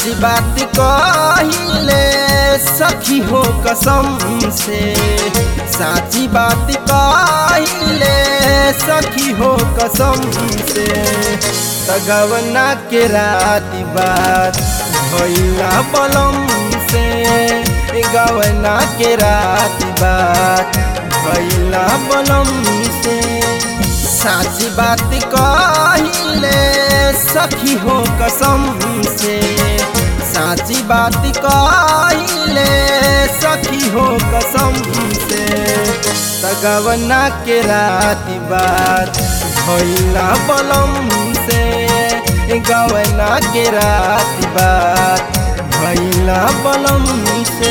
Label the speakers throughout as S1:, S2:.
S1: साची बात कहिले सखी हो कसम से साची बात कहिले सखी हो कसम से तगवना के रात बात भैया बलम से गवना के रात बात भैया बलम से साची बात कहिले सखी हो कसम से साची बात कहिले सखी हो कसम से तगवना के रात बात भैला बलम से गवना के रात बात भैला बलम से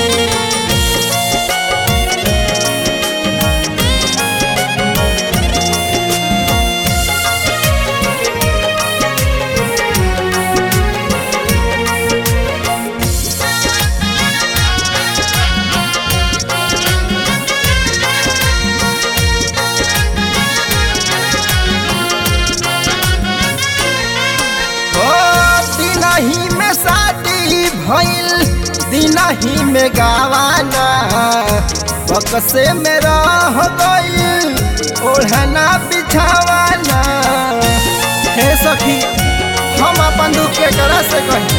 S1: दिनही में शादी भइल दिनही में गावाना बकसे में रह गइल ओढ़ना बिछावाना हे सखी हम अपन दुख के करा से कही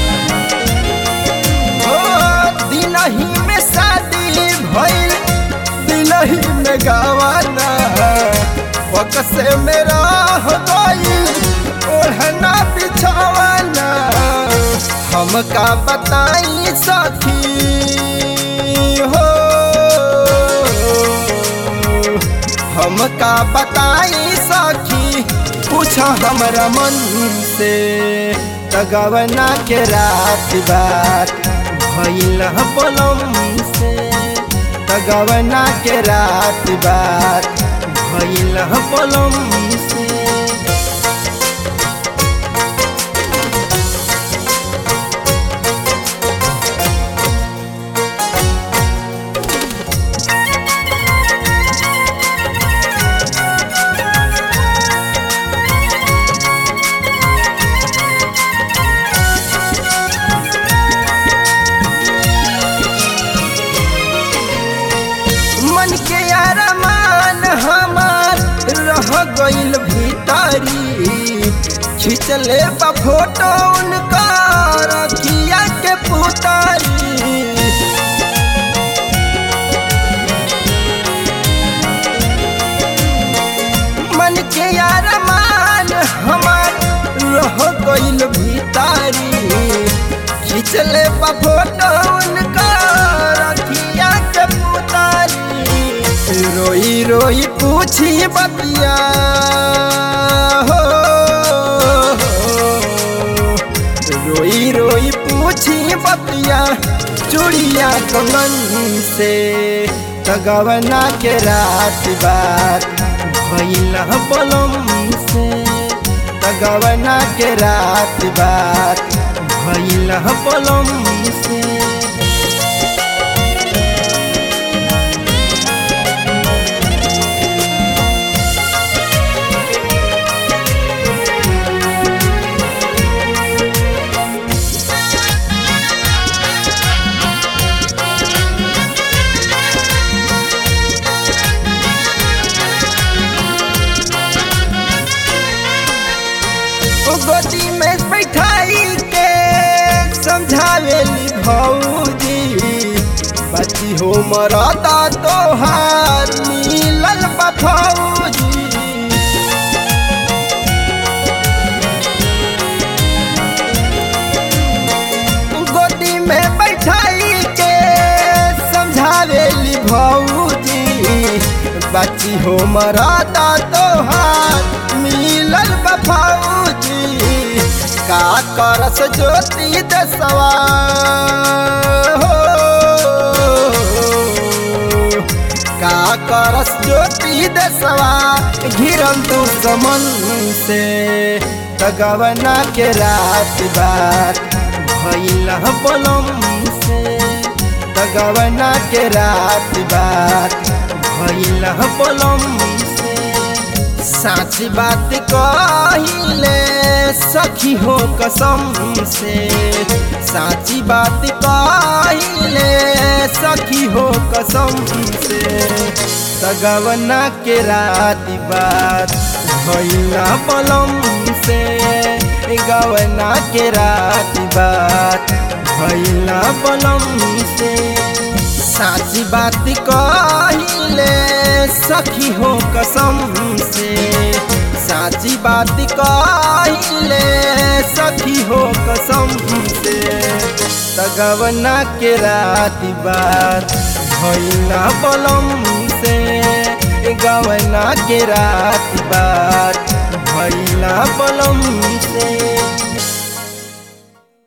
S1: ओ दिनही में शादी भइल दिनही में गावाना बकसे में रह गइल ओढ़ना बिछावाना हमका बताई सखी हो हमका बताई सखी पूछ हमरा मन से तगवना के रात बात भइल बोलम से तगवना के रात बात भइल बोलम से मन के अरमान हमार रह गइल भीतरी खिंचले बा फोटो उनका रखिया के पुतारी मन के अरमान हमार रह गइल भीतरी खिंचले बा फोटो उनका रखिया के पुतारी रोई रोई पूछी बतिया हो रोई रोई पूछी बतिया चूड़िया कंगन से तगवना के रात बात भैला बलम से तगवना के रात बात भैला बलम से गोदी में बैठाई के समझावेली भौजी बच्ची हो मरता तोहार मिलल बा फौजी गोदी में बैठाई के समझावेली भौजी बच्ची हो मरता तोहार मिलल बा फौजी का करस ज्योति दसवा हो का करस ज्योति दसवा घिरल तू समन से तगवना के रात बात भैला बलम से तगवना के रात बात भैला बलम से साची बात कहिले सखी हो कसम से साची बात कहिले सखी हो कसम से सगवना के रात बात भैया बलम से गवना के रात बात भैया बलम से साची बात कहिले सखी हो कसम से साची बात कहिले सखी हो कसम से तगवना के रात बात भैया बलम से गवना के रात बात भैया बलम से